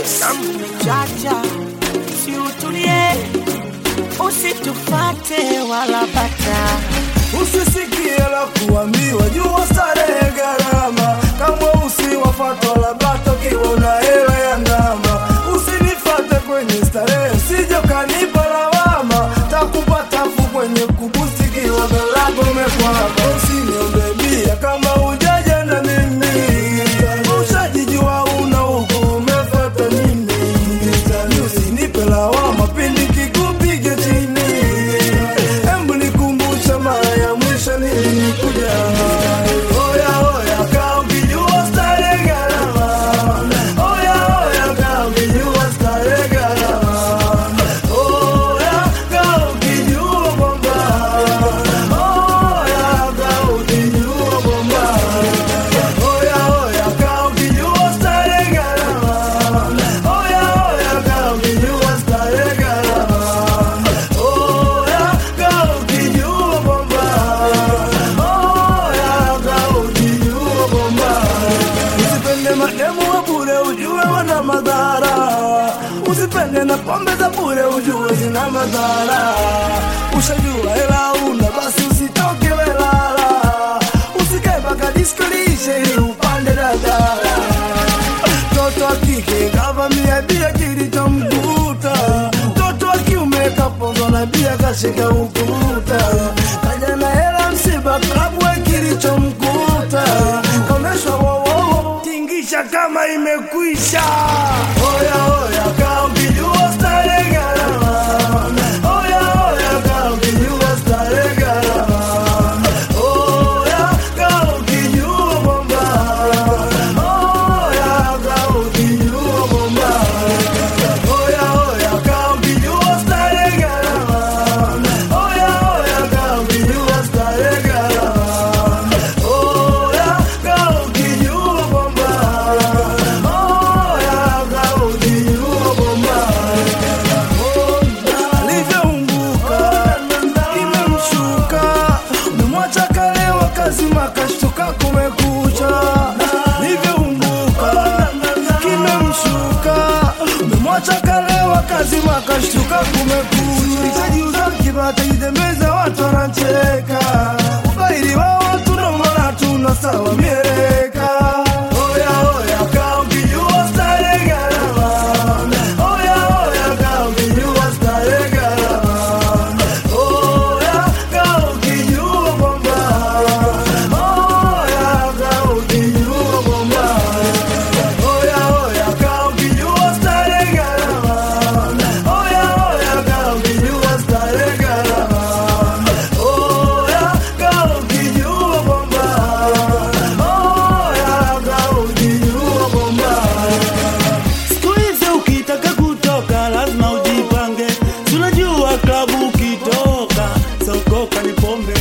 Chacha, si utulie, usitufate wala bata. Usisikie la kuambiwa, jua starehe gharama, kama usiwafatwa la bata ukiwa una hela ya ndama. Usinifate kwenye starehe, usije ukanipa lawama, takupa tafu kwenye kubusti kiwa galago umekwama. Usiniombe bia kama ujaja na mimi, ushajijua una huku umefata nini? Usinipe lawama pindi kikupiga chini Embu nikumbusha mara ya mwisho nilikuja. Oya oya, kaa ukijua starehe gharama. Oya oya, kaa ukijua starehe gharama. Oya, kaa ukijua kwamba. Oya, kaa ukijua kwamba. Oya oya, kaa ukijua starehe gharama. Oya oya, kaa ukijua starehe gharama. Oya, kaa ukijua kwamba. Oya, kaa ukijua kwamba. Usipende mademu wa bure ujue wana madhara. Usipende na pombe za bure ujue zina madhara. Ushajua hela una basi usitoke welala. Usikae mpaka disco liishe ili upande dadala. Mtoto wa kike kavamia bia kilichomkuta, mtoto wa kiume kapozwa na bia kashika ukuta, kaja na hela msiba klabu we kilichomkuta, komeshwa wowowo tingisha kama imekwisha. Oya oya, kaa ukijua starehe gharama. Oya oya, kaa ukijua starehe gharama. Oya, kaa ukijua kwamba. Oya, kaa ukijua kwamba. Oya oya, kaa ukijua starehe gharama. Oya oya, kaa ukijua starehe gharama. Oya, kaa ukijua kwamba. Oya, kaa ukijua kwamba. Alivyoumbuka imemshuka, umemwacha kalewa kazima kashtuka kumekucha. Alivyoumbuka kimemshuka, umemwacha kalewa kazima kashtuka kumekucha. Itajiuza kibata idembeza, watu wanacheka, ubaili wa watu ndo maana tuna sawa mieleka. Oya oya, kaa ukijua starehe gharama. Oya oya, kaa ukijua starehe gharama. Oya, kaa ukijua kwamba. Oya, kaa ukijua kwamba. Oya oya, kaa ukijua starehe gharama. Oya oya, kaa ukijua starehe gharama. Oya, kaa ukijua kwamba. Oya, kaa ukijua kwamba. Siku hizi ukitaka kutoka lazima ujipange, tunajua klabu ukitoka sokoka ni pombe